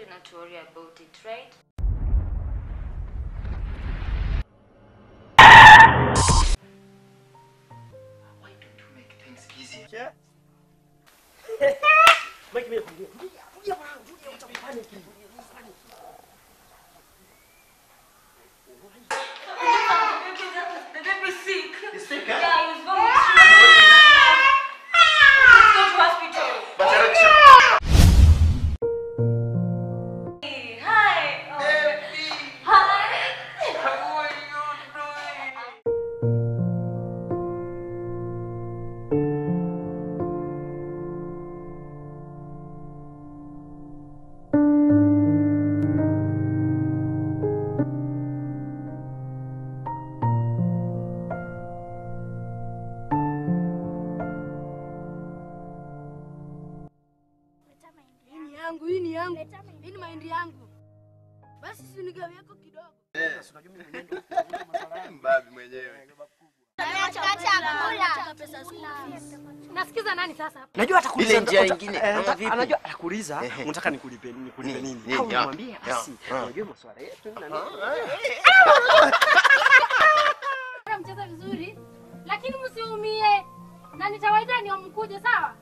not to worry about it, right? Why don't you make things easier? Yeah. Mike, mimi nakwambia, tulia, tulia bwana, tulia, utapanic. Utapanic. The baby's sick. You sick, huh? Yeah, he's vomiting. Let's go to hospital. But direction. Hey, Hi. Oh. Baby, Hi. how are you doing? Hii ni yangu, hii ni yangu. Hii ni mahindi yangu. Basi si unigawie yako kidogo. Sasa unajua mimi mwenyewe ndio kufunga masuala yangu. Mbabi mwenyewe. Nasikiza nani sasa? Najua atakuuliza Ile njia uta- ingine, eh, ama ata- vipi? Anajua atakuuliza Ehe. unataka nikulipe nikulipe Nini? nini? Nini? Au Ya, nimwambie ya, basi. ya. Unajua masuala yetu na nini? Mcheza vizuri, lakini msiumie. Na nitawaita ni mkuje sawa?